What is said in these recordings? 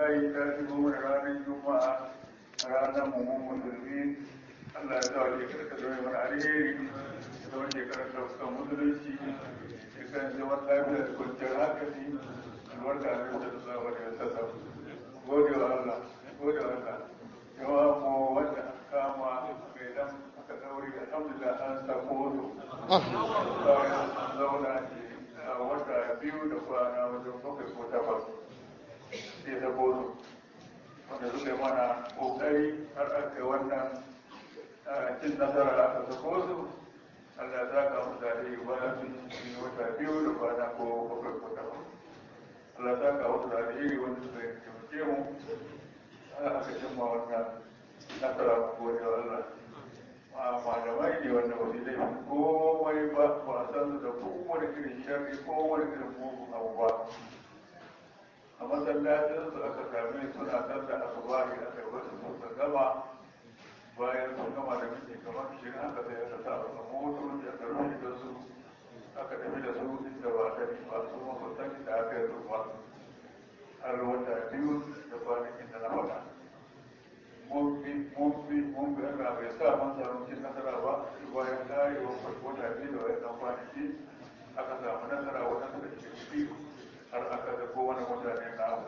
kai ta shigo mana ranar juma'a ranar mummun musulmi Allah ya sa shekarar ta zama mana alheri ya zama shekarar ta fuskar musulunci shekarar zaman lafiya da kwanciyar hankali albarka a yau da zuwa wani ya sassa gode wa Allah gode wa Allah yawa ko wanda aka kama mai dan aka daure alhamdulillah an sako su bayan an zauna a wata biyu da kwana wajen bakwai ko takwas sai sako su wanda suka yi mana kokari har aka yi wannan cin nasara aka sako su Allah ya saka mu da dai bayan sun yi wata biyu da kwana ko bakwai ko takwas Allah ya saka wasu da alheri wanda suka yi taimake mu har aka cimma wannan nasara ko da Allah malamai ne wanda ba su laifin komai ba ba san su da kowane irin sharri kowane irin mugun abu ba a masallacin su aka same suna sallar asubahi aka yi wasu suka gama bayan sun gama da miji kamar shirin haka sai aka sa a motoci aka rufe da su aka tafi da su inda ba sani ba su masu sani da aka yi su ba har wata biyu da kwanakin da na faɗa mun bi mun bi mun bi Allah bai sa mun samu cin nasara ba bayan karewa wata biyu da wani ɗan kwanaki aka samu nasara wajen da ke biyu har aka da kowane mutane na abu.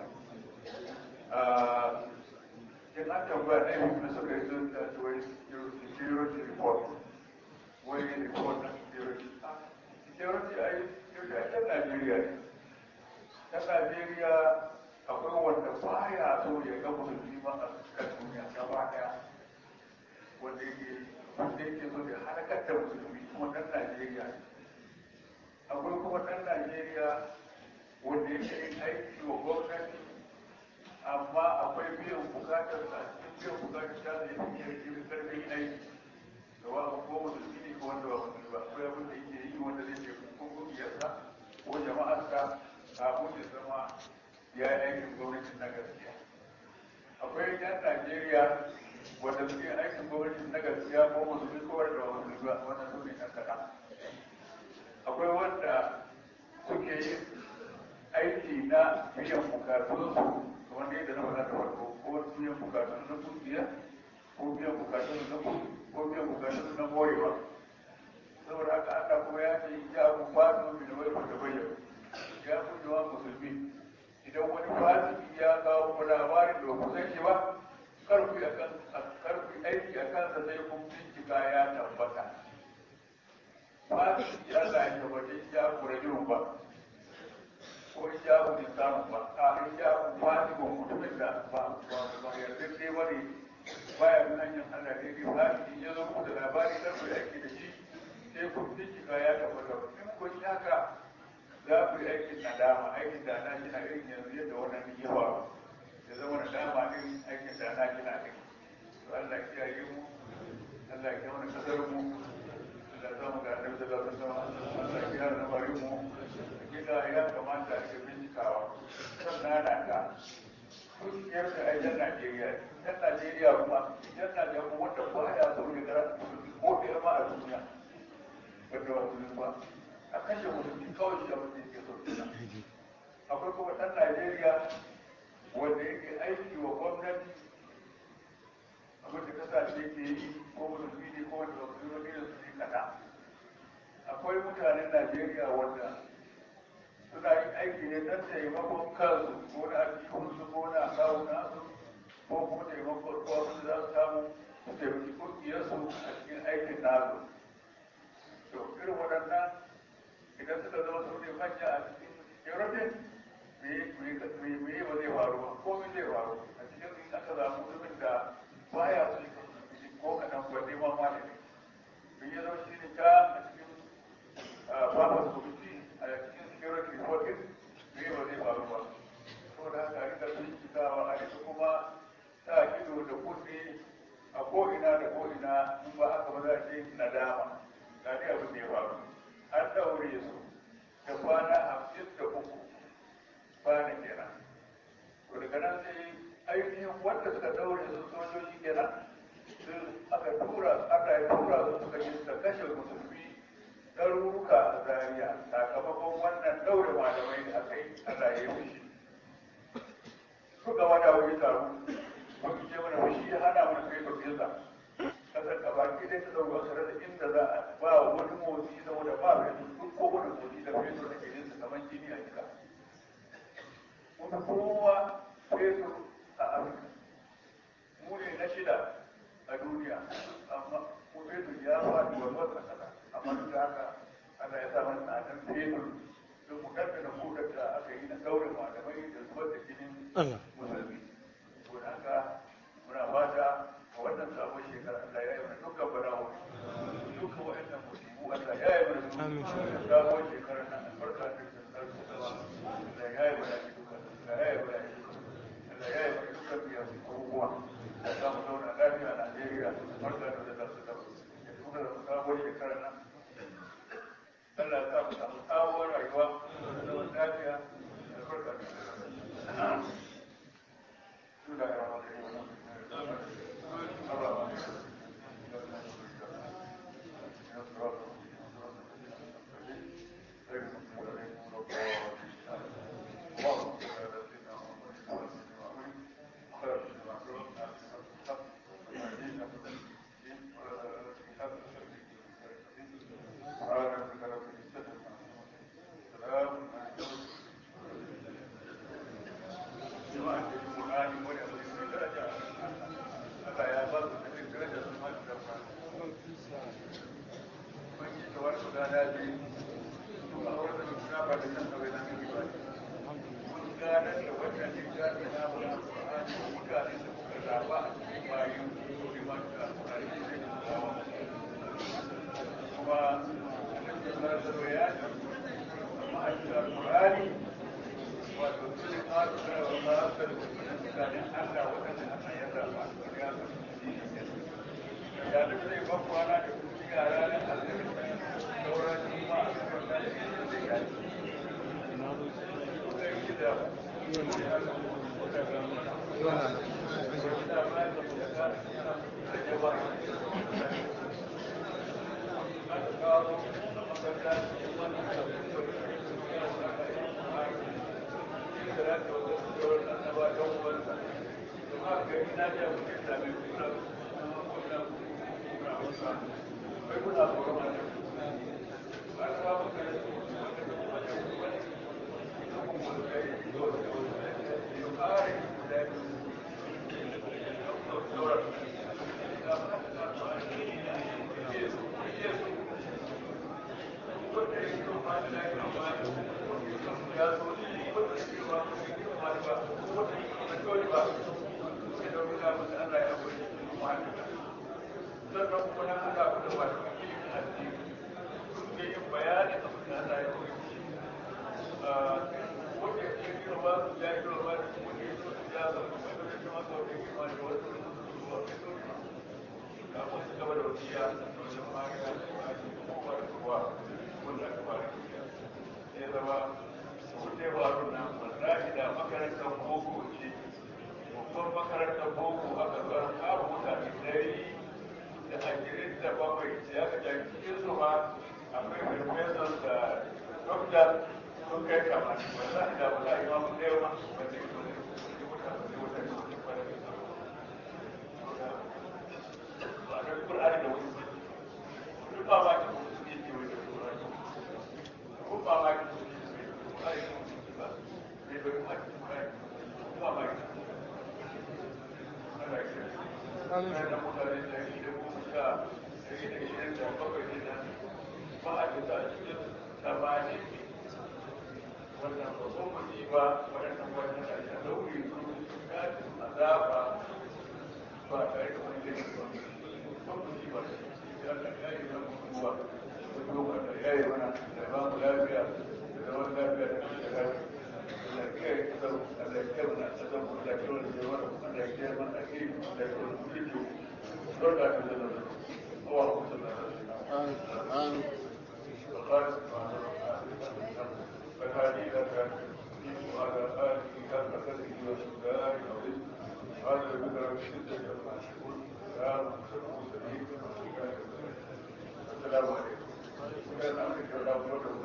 In an tambaya na yi da suka yi sun da wai security report, wai report na security. Security a yi security a can Najeriya ne. Can Najeriya akwai wanda baya so ya ga musulmi ma a kan duniya gaba daya. Wanda yake wanda yake so ya halakar da musulmi kuma ɗan Najeriya ne. Akwai kuma ɗan Najeriya wanda yake yin aiki wa gwamnati amma akwai biyan bukatar sa cikin biyan bukatar ta da yake yin karfin aiki da wa ko musulmi ne ko wanda ba musulmi ba akwai abin da yake yi wanda zai ce ko kungiyarsa ko jama'arsa kafin ya zama ya yi aikin gwamnati na gaskiya akwai yan Najeriya wanda suke aikin gwamnati na gaskiya ko musulmi ko wanda ba musulmi ba wannan su ne ɗan kaɗan akwai wanda suke yin aiki na biyan bukatunsu wanda yadda na faɗa da farko ko biyan bukatun na kungiya ko biyan bukatun na kudi ko biyan bukatun na morewa saboda haka Allah kuma ya ce ya ku fatu min wai da bayyana ya ku jawa musulmi idan wani fasiki ya kawo ku labarin da ku san shi ba kar ku akan kar ku aiki akan sa sai kun bincika ya tabbata fasiki Allah ya tabbata ya ku rajulun ba ko in ja ku samu ba a in ja ku fadi ko mutumin da ba ba ba yarda dai wani baya bin hanyar Allah ne dai fadi in ya zo ku da labari kar ku aiki da shi sai ku bincika ya tabbata in kun yi haka za ku yi aikin nadama aikin da na gina irin yanzu yadda wannan ne ya faru ya zama nadama irin aikin da na gina ne to Allah ya kiyaye mu Allah ya kiyaye kasar mu Allah ya zama ga annabi sallallahu alaihi wasallam Allah ya kiyaye lamarin mu gida ya kamata a ga bincikawa sannan na ta kungiyar da ai yan Najeriya yan Najeriya kuma yan Najeriya kuma wanda ba ya so ne gara ko da ma a duniya wanda ba su ba a kashe musulmi kawai shi abin da yake so akwai kuma ɗan Najeriya wanda yake aiki wa gwamnati abin da kasashe ke yi ko musulmi ne ko wanda ba su yi da su ne kada akwai mutanen Najeriya wanda suna yin aiki ne don taimakon kansu ko na aljihunsu ko na kawo nasu ko kuma taimakon wasu za su samu su taimaki kungiyarsu a cikin aikin nasu to irin waɗannan idan suka zama su ne manya a cikin european me yi ba zai faru ba komai zai faru a cikin in aka samu mutumin da baya su yi ko kaɗan ba neman ma ne in ya zama shi ne ta a cikin babas committee a cikin security reporting me ba zai faru ba saboda haka a rika bincikawa a rika kuma sa ido da kunne a ko'ina da ko'ina in ba haka ba za a ce nadama ga dai abin da ya faru an daure su da kwana hamsin da uku kwana kenan to daga nan sai ainihin wanda suka daure su sojoji kenan sun aka tura aka yi tura su suka yi suka kashe musulmi ɗaruruka a zariya sakamakon wannan daure malamai da aka yi Allah ya yi fushi suka wada wani taro wani ce mana shi ya hana mana kai tafiyarsa kasar ka baki dai ta dauka kare da inda za a ba wani motsi da wanda ba mai duk ko wani motsi da fetur da ke jinsa kamar jini a jika kuma kowa fetur a afirka mu ne na shida a duniya amma ko fetur ya faɗi wa wata kasa amma duk da haka Allah ya sa mana tsadan fetur don mu kaddara hudar da aka yi na kaurin malamai da zubar da jinin musulmi to da haka muna fata a wannan sabon shekara Allah ya yi mana dukkan balawo dukkan wa'annan musibu Allah ya yi mana su sabon shekara nan albarka da sarki Allah ya yi mana dukkan Allah ya yi mana dukkan Allah ya yi mana dukkan biyan abubuwa da za mu zauna lafiya a Najeriya barka da da su da ya tura da sabon shekara nan Allah ya sa mu samu sabuwar rayuwa da zaman lafiya da barka da Bismillahirrahmanirrahim.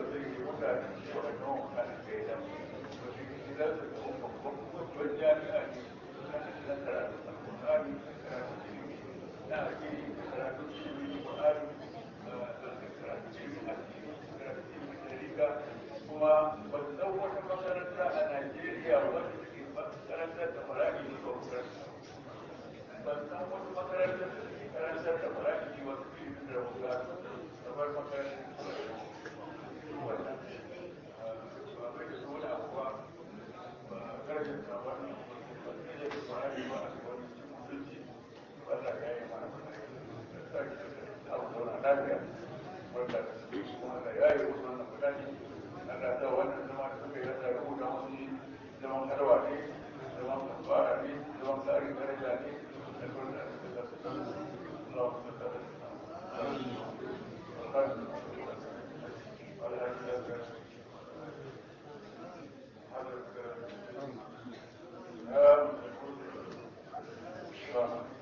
Thank you. Assalamu alaikum.